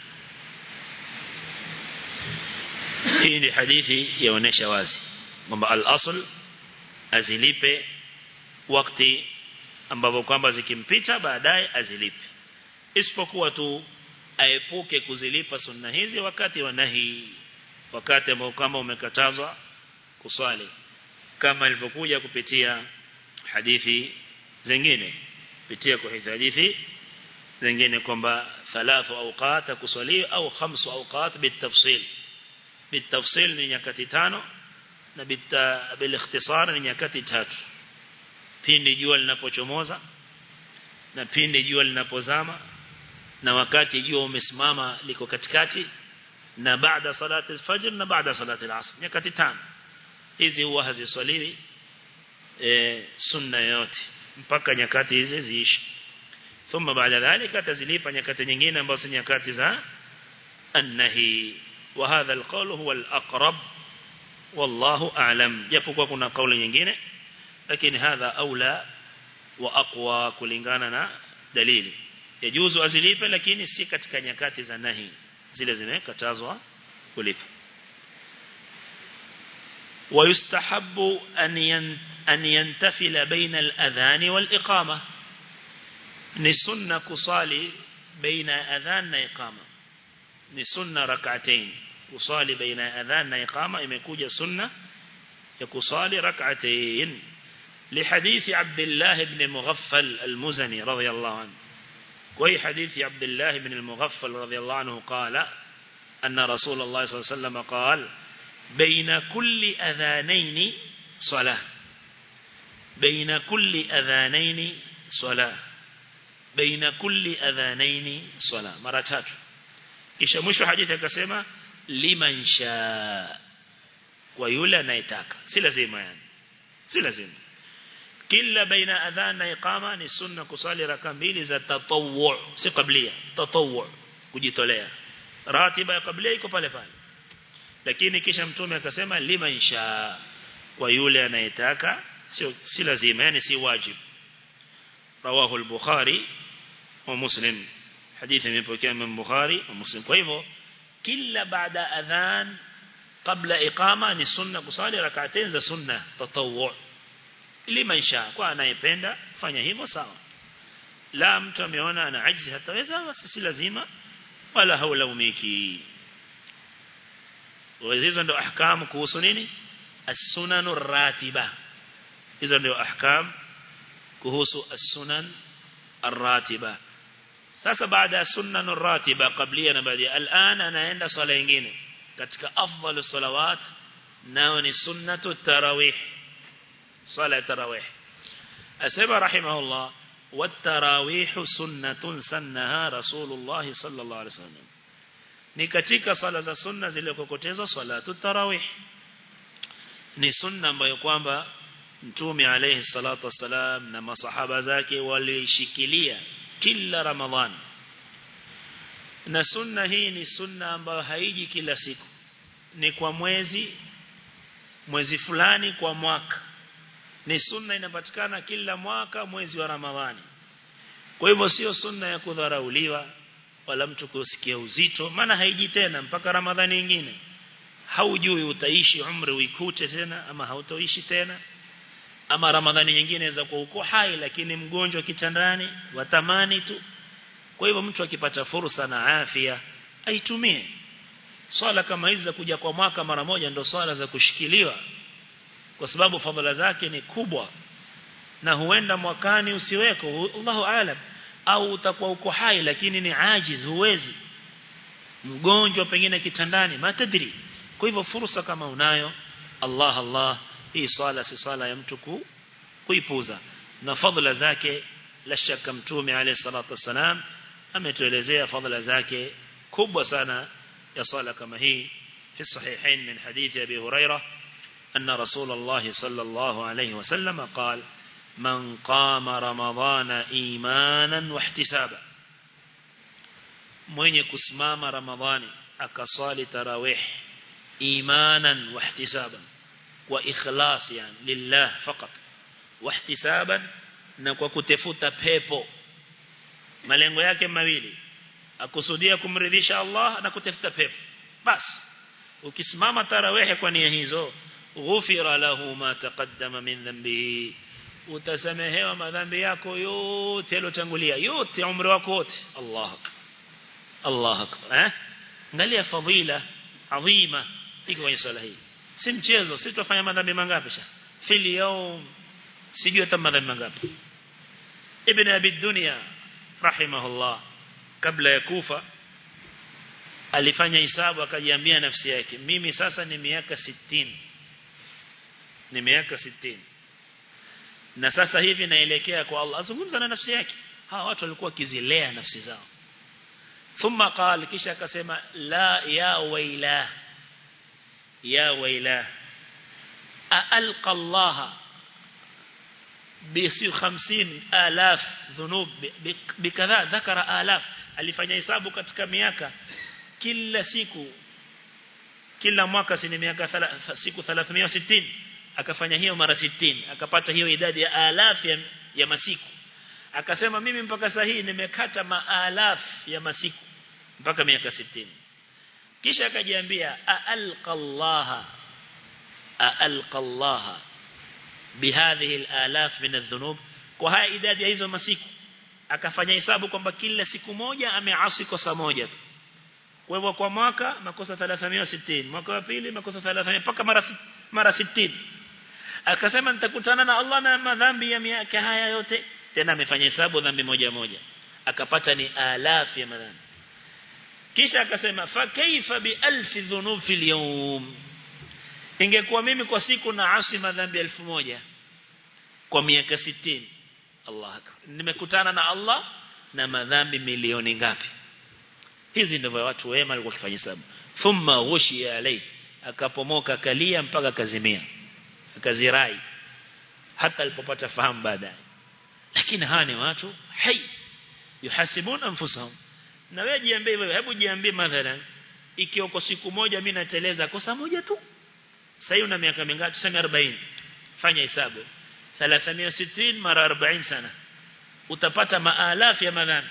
hii ni hadithi yaonesha wazi kwamba al-asl azilipe wakati ambapo kwamba zikimpita baadaye azilipe isipokuwa tu aepuke kuzilipa sunna hizi wakati wa nahi wakati ambao kama umekatazwa kuswali kama ilivyokuja kupitia hadithi zingine kupitia kwa hadithi zingine kwamba thalathu awqat kuswali au khamsu awqat bitafsil bitafsil ni nyakati tano na bil ikhtisar ni nyakati tatu pindi jua linapochomoza na pindi jua linapozama na wakati jua umesimama liko katikati na baada salati al-fajr na baada salati al-asr nyakati tano hizi huwa haziswaliwi e, sunna yote mpaka nyakati hizi ziishi thumma baada dhalika tazilipa nyakati nyingine ambazo ni nyakati za annahi wa hadha alqawl huwa alaqrab wallahu a'lam japokuwa kuna kauli nyingine lakini hadha aula wa aqwa kulingana na dalili yajuzu azilipe lakini si katika nyakati za nahi zile zimekatazwa kulipa ويستحب أن أن ينتفل بين الأذان والإقامة نسنة كصالي بين أذان وإقامة نسنة ركعتين كصالي بين أذان وإقامة إمكوجة سنة يكصالي ركعتين لحديث عبد الله بن مغفل المزني رضي الله عنه وهي حديث عبد الله بن المغفل رضي الله عنه قال أن رسول الله صلى الله عليه وسلم قال بين كل أذانين صلاة بين كل أذانين صلاة بين كل أذانين صلاة مرة tatu kisha mwisho hadithi akasema liman shaa kwa yule anayetaka si lazima yani si lazima kila baina adhan na iqama ni sunna kusali raka mbili za tatawwu si qablia tatawwu kujitolea ratiba ya qablia iko pale pale lakini kisha mtume akasema liman shaa kwa yule anayetaka sio si lazima yani si wajib rawahu al-bukhari wa muslim hadithi imepokea Imam Bukhari na Muslim kwa hivyo kila baada adhan kabla iqama ni sunna kusali rak'atain za sunna tatawwu liman shaa kwa anayependa fanya hivyo sawa la mtu ameona ana ajzi hataweza basi si lazima wala haulaumiki hizo ndio ahkam kuhusu nini as-sunanu ratiba hizo ndio ahkam kuhusu as-sunan ar-ratiba sasa baada ya sunanu ratiba qablia na baada al'an anaenda swala nyingine katika afdalu salawat nao ni sunnatu tarawih swala tarawih asema rahimahullah والتراويح سنة سنها رسول الله صلى الله عليه وسلم ni katika sala za sunna zilizokokotezwa salatu tarawih ni sunna ambayo kwamba mtume alayhi salatu wasalam na masahaba zake walishikilia kila ramadhan na sunna hii ni sunna ambayo haiji kila siku ni kwa mwezi mwezi fulani kwa mwaka ni sunna inapatikana kila mwaka mwezi wa ramadhani kwa hivyo sio sunna ya kudharauliwa wala mtu kusikia uzito maana haiji tena mpaka ramadhani nyingine haujui utaishi umri uikute tena ama hautoishi tena ama ramadhani nyingine za kwa uko hai lakini mgonjwa kitandani watamani tu kwa hivyo mtu akipata fursa na afya aitumie swala kama hizi za kuja kwa mwaka mara moja ndio swala za kushikiliwa kwa sababu fadhila zake ni kubwa na huenda mwakani usiweko Allahu aalam au utakuwa uko hai lakini ni ajiz huwezi mgonjwa pengine kitandani matadri kwa hivyo fursa kama unayo Allah Allah hii swala si swala ya mtu ku, kuipuza na fadhila zake la shaka mtume alayhi salatu wasalam ametuelezea fadhila zake kubwa sana ya swala kama hii في الصحيحين من حديث أبي هريرة أن رسول الله صلى الله عليه وسلم قال من قام رمضان إيمانا واحتسابا mwenye kusimama ramadhani akaswali tarawih imanan wahtisaban wa ikhlas yani lillah fakat wahtisaban na kwa kutafuta pepo malengo yake mawili akusudia kumridhisha Allah na kutafuta pepo basi ukisimama tarawih kwa nia hizo ghufira lahu ma taqaddama min dhanbihi utasamehewa madhambi yako yote yalotangulia yote umri wako wote Allah akbar Allah akbar eh angalia fadhila adhima iko kwenye swala hii si mchezo si tutafanya madhambi mangapi sha fil yawm sijui hata madhambi mangapi ibn abi dunya rahimahullah kabla ya kufa alifanya hisabu akajiambia nafsi yake mimi sasa ni miaka 60 ni miaka 60 na sasa hivi naelekea kwa Allah azungumza na nafsi yake hawa watu walikuwa kizilea nafsi zao thumma qala kisha akasema la ya waila ya waila alqa Allah bisi 50000 dhunub bikadha dhakara alaf alifanya hesabu katika miaka kila siku kila mwaka si miaka siku 360 akafanya hiyo mara 60 akapata hiyo idadi ya alaf ya, ya masiku akasema mimi mpaka sasa hii nimekata maalaf ya masiku mpaka miaka 60 kisha akajiambia aalqa Allah aalqa Allah bihadhihi alaf min adh-dhunub kwa haya idadi ya hizo masiku akafanya hesabu kwamba kila siku moja ameasi kosa moja tu kwa hivyo kwa mwaka makosa 360 mwaka wa pili makosa 300 mpaka mara mara 60 akasema nitakutana na Allah na madhambi ya miaka haya yote tena amefanya hesabu dhambi moja moja akapata ni alaf ya madhambi kisha akasema fa kaifa bi alf dhunub fil yawm ingekuwa mimi kwa siku na asi madhambi elfu moja kwa miaka 60 Allah nimekutana na Allah na madhambi milioni ngapi hizi ndivyo watu wema walikuwa wakifanya hesabu thumma ghushi alai akapomoka kalia mpaka kazimia akazirai hata alipopata fahamu baadaye lakini hawa ni watu hai yuhasibuna anfusahum na wewe jiambie wewe hebu jiambie mathalan ikiwa kwa siku moja mimi nateleza kosa moja tu sasa una miaka mingapi tuseme 40 fanya hesabu 360 mara 40 sana utapata maalafu ya madhambi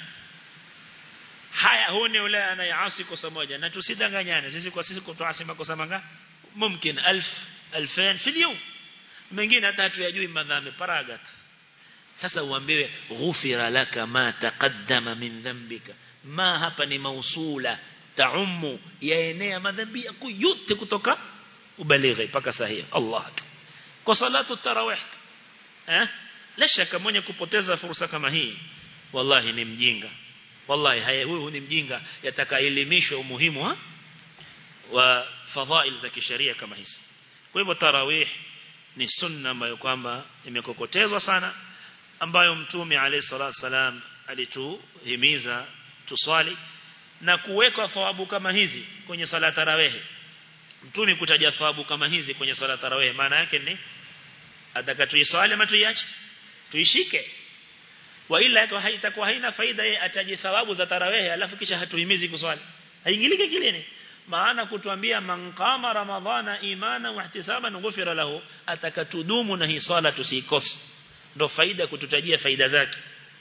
haya huu ni yule anayeasi kosa moja na tusidanganyane sisi kwa sisi kutoasi makosa manga mumkin 1000 2000 fi yawm mengine hata hatuyajui madhambi paragat sasa uambiwe ghufira laka ma taqaddama min dhanbika ma hapa ni mausula taumu yaenea madhambi yako yote kutoka ubalighi paka sahihi Allah kwa salatu tarawih eh la shaka mwenye kupoteza fursa kama hii wallahi ni mjinga wallahi haya huyu ni mjinga yatakaelimishwa umuhimu wa, wa fadhail za kisheria kama hizi kwa hivyo tarawih ni sunna ambayo kwamba imekokotezwa sana ambayo mtume alayhi salatu salam alituhimiza tuswali na kuweka thawabu kama hizi kwenye sala tarawih mtume kutaja thawabu kama hizi kwenye sala tarawih maana yake ni atakatuiswali ama tuiache tuishike wa ila haitakuwa haina faida yeye ataji thawabu za tarawih alafu kisha hatuhimizi kuswali haingilike kileni maana kutuambia man qama ramadhana imana wa ihtisaban ghufira lahu atakatudumu na hii swala tusikose ndo faida kututajia faida zake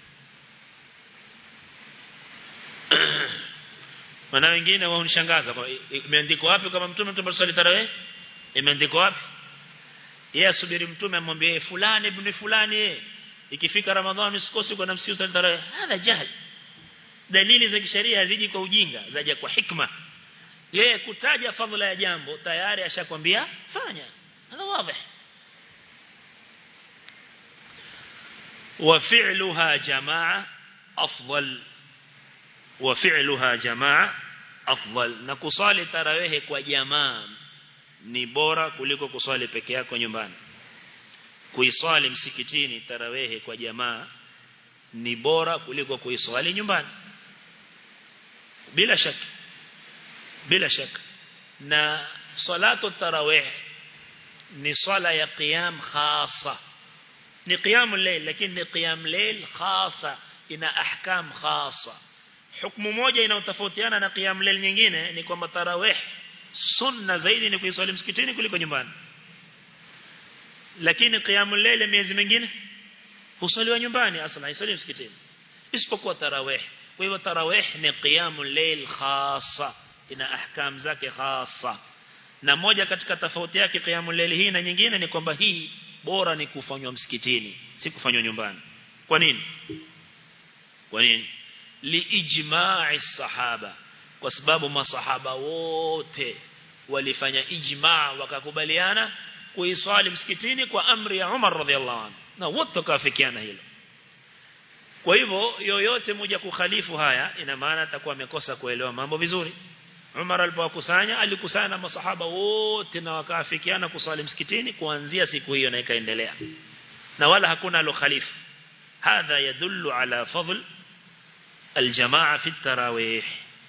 Maana wengine wao unishangaza kwa imeandikwa wapi kama mtume mtume swali tarawih imeandikwa wapi yeye asubiri mtume amwambie fulani ibn fulani ikifika ramadhani usikose kwa nafsi swali tarawih hadha jahl dalili za kisheria haziji kwa ujinga zaja kwa hikma yeye kutaja fadhila ya jambo tayari ashakwambia fanya hada wazi وفعلها جماعة afdal wa fi'luha jamaa afdal na kusali tarawih kwa jamaa ni bora kuliko kusali peke yako nyumbani kuiswali msikitini tarawih kwa jamaa ni bora kuliko kuiswali nyumbani bila shaka bila shaka na salatu tarawih ni swala ya qiyam khasa ni qiyam al-layl lakini ni qiyam layl khasa ina ahkam khasa hukumu moja inayotofautiana na qiyam layl nyingine ni kwamba tarawih sunna zaidi ni kuiswali msikitini kuliko nyumbani lakini qiyam al-layl miezi mingine husaliwa nyumbani asla haisali msikitini isipokuwa tarawih kwa hivyo tarawih ni qiyam al-layl khasa ina ahkam zake khasa na moja katika tofauti yake qiyamul layl hii na nyingine ni kwamba hii bora ni kufanywa msikitini si kufanywa nyumbani kwa nini kwa nini liijma'i sahaba kwa sababu masahaba wote walifanya ijma' wakakubaliana kuiswali msikitini kwa amri ya Umar radhiallahu anhu na wote wakafikiana hilo kwa hivyo yoyote moja kukhalifu haya ina maana atakuwa amekosa kuelewa mambo vizuri Umar alipokusanya alikusanya masahaba wote na wakaafikiana kusali msikitini kuanzia siku hiyo na ikaendelea na wala hakuna alokhalifu hadha yadullu ala fadl aljamaa fi tarawih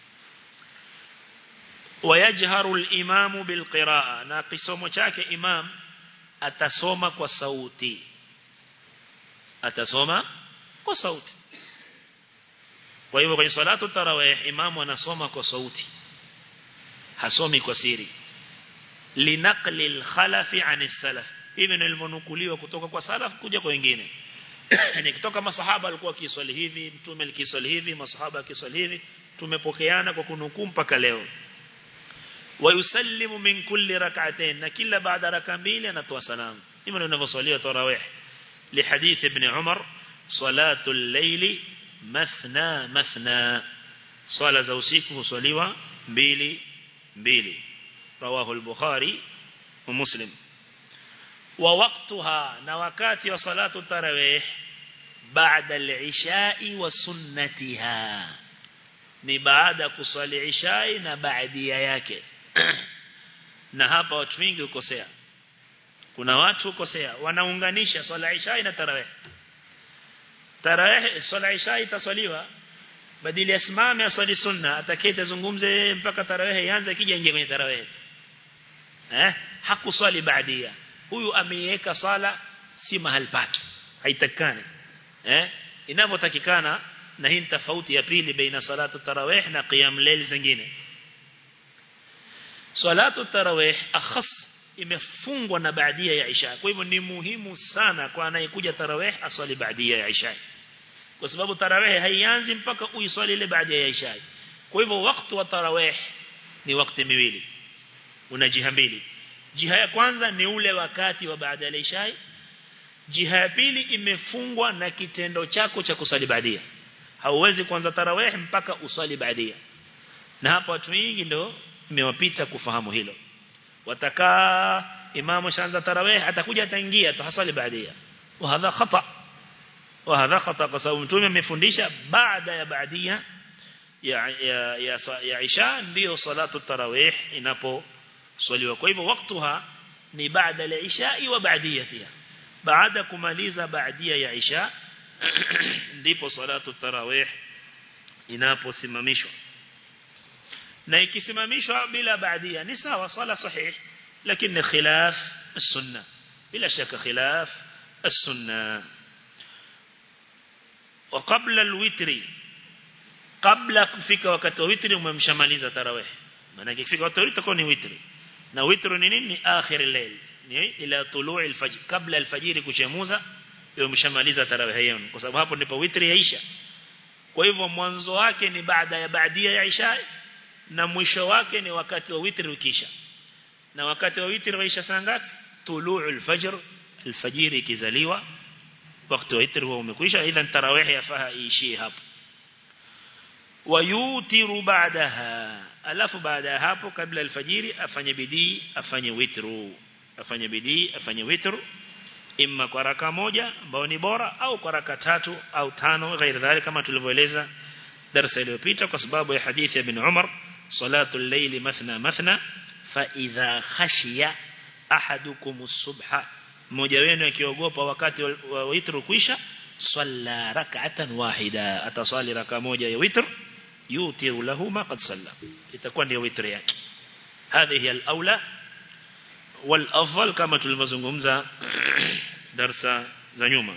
ويجهر الإمام بالقراءة na kisomo chake imam atasoma kwa sauti atasoma kwa sauti kwa hivyo kwenye salatu tarawih imamu anasoma kwa sauti hasomi kwa siri linaqli al-khalafi an salaf hivi ndio ilivyonukuliwa kutoka kwa salaf kuja kwa wengine yani kutoka masahaba alikuwa kiswali hivi mtume alikiswali hivi masahaba akiswali hivi tumepokeana kwa kunukuu mpaka leo wayusallimu min kulli rak'atayn na kila baada raka mbili anatoa salamu hivi ndio inavyoswaliwa tarawih لحديث ابن عمر صلاة الليل مثنى مثنى صلاة زوسيكه صليوة بيلي mbili rawahu al-bukhari wa muslim wa waqtaha na wakati wa salatu tarawih baada al-isha'i wa sunnatiha ni baada kusali ishai na baadia yake na hapa watu wengi ukosea kuna watu ukosea wanaunganisha swala ishai na tarawih tarawih swala ishai itaswaliwa badili asimame aswali sunna atakete zungumze mpaka tarawih ianze kija ingie kwenye tarawih eh hakuswali baadia huyu ameiweka sala si mahali pake haitakani eh inavyotakikana na hii tofauti ya pili baina salatu tarawih na qiyam layl zingine salatu tarawih akhas imefungwa na baadia ya isha kwa hivyo ni muhimu sana kwa anayekuja tarawih aswali baadia ya isha kwa sababu tarawih haianzi mpaka uiswali ile baada ya isha kwa hivyo wakati wa tarawih ni wakati miwili una jiha mbili jiha ya kwanza ni ule wakati wa baada ya isha jiha ya pili imefungwa na kitendo chako cha kusali baadia hauwezi kuanza tarawih mpaka usali baadia na hapa watu wengi ndio imewapita kufahamu hilo watakaa imamu shaanza tarawih atakuja ataingia tu hasali baadia wa hadha khata وهذا خطأ kwa sababu mtume amefundisha baada ya baadia ya ya ya, ya isha ndio salatu tarawih inaposwaliwa kwa hivyo waktuha ni baada ya isha wa baadiyatiha baada kumaliza baadia ya isha ndipo salatu tarawih inaposimamishwa na ikisimamishwa bila baadia ni sawa sala sahih lakini khilaf السنه bila shaka khilaf السنه وقبل الوتر قبل kufika wakati wa witri umemshamaliza tarawih maana ikifika wakati wa witri itakuwa ni witri na witri ni nini akhir al-layl ni ila tulu'i al-fajr kabla al-fajr kuchemuza ndio umeshamaliza tarawih hiyo kwa sababu hapo ndipo witri yaisha kwa hivyo mwanzo wake ni baada ya baadia ya isha na mwisho wake ni wakati wa witri ukisha na wakati wa witri waisha saa ngapi tulu'u al-fajr al-fajr ikizaliwa wakati wa witri huwa umekwisha idhan tarawih yafaa iishie hapo wayutiru baadaha alafu baada ya hapo kabla alfajiri afanye bidii afanye witru afanye bidii afanye witru imma kwa raka moja ambao ni bora au kwa raka tatu au tano ghairi dhalik kama tulivyoeleza darasa iliyopita kwa sababu ya hadithi ya ibn Umar salatu al-layli mathna mathna fa idha khashiya ahadukum as-subha mmoja wenu akiogopa wakati wa witr kuisha salla rak'atan wahida atasali raka moja ya witr yutiru lahu ma qad salla itakuwa ndio witr yake هذه الأولى والأفضل كما تلمزنغمزة درس زنيوما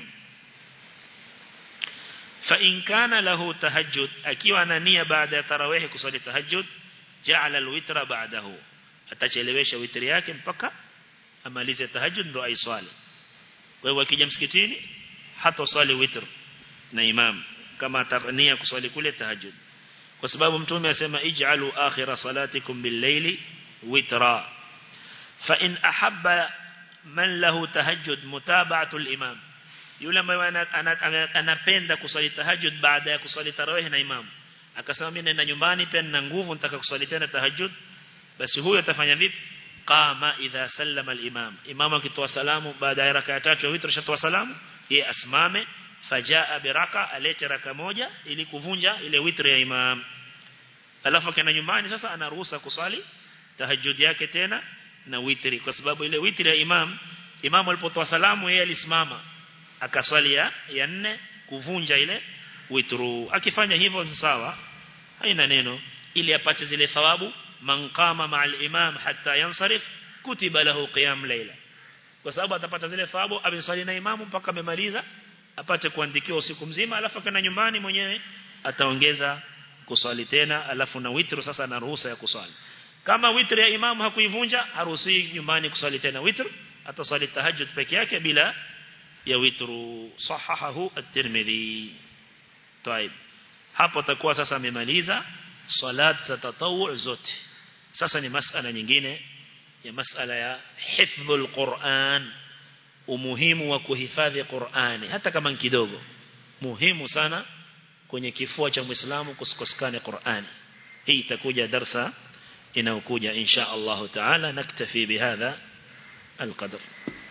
فإن كان له تهجد أكيو أنا نية بعد تراويح كصلي تهجد جعل الوتر بعده atachelewesha witri yake mpaka amalize tahajjud ndo aiswali kwa hiyo akija msikitini hata swali witr na imam kama atania kuswali kule tahajjud kwa sababu mtume asema ij'alu akhira salatikum bil-layli witra fa in ahabba man lahu tahajjud mutaba'atu al-imam yule ambaye anapenda kuswali tahajjud baada ya kuswali tarawih na imam akasema mimi naenda nyumbani pia nina nguvu nitaka kuswali tena tahajjud basi huyo atafanya vipi qama idha sallama al-imam imam akitoa salamu baada ya raka tatu ya witr shatoa salamu yeye asimame fajaa biraka alete raka moja ili kuvunja ile witr ya imam alafu akaenda nyumbani sasa anaruhusa kusali tahajjud yake tena na witri kwa sababu ile witri ya imam imam alipotoa salamu yeye alisimama akaswali ya, ya nne kuvunja ile witru akifanya hivyo sawa haina neno ili apate zile thawabu man qama ma'al imam hatta yansarif kutiba lahu qiyam layla kwa sababu atapata zile thawabu ameswali na imamu mpaka amemaliza apate kuandikiwa usiku mzima alafu kana nyumbani mwenyewe ataongeza kuswali tena alafu na witru sasa na ruhusa ya kuswali kama witri ya imamu hakuivunja haruhusi nyumbani kuswali tena witr ataswali tahajjud peke yake bila ya witru sahahahu at-Tirmidhi طيب hapo takuwa sasa amemaliza salat za tatawu zote sasa ni masala nyingine ya masala ya hifdhul Qur'an umuhimu wa kuhifadhi Qur'ani hata kama ni kidogo muhimu sana kwenye kifua cha Muislamu kusikosekane Qur'ani hii itakuja darsa inayokuja insha Allah taala naktafi bihadha القدر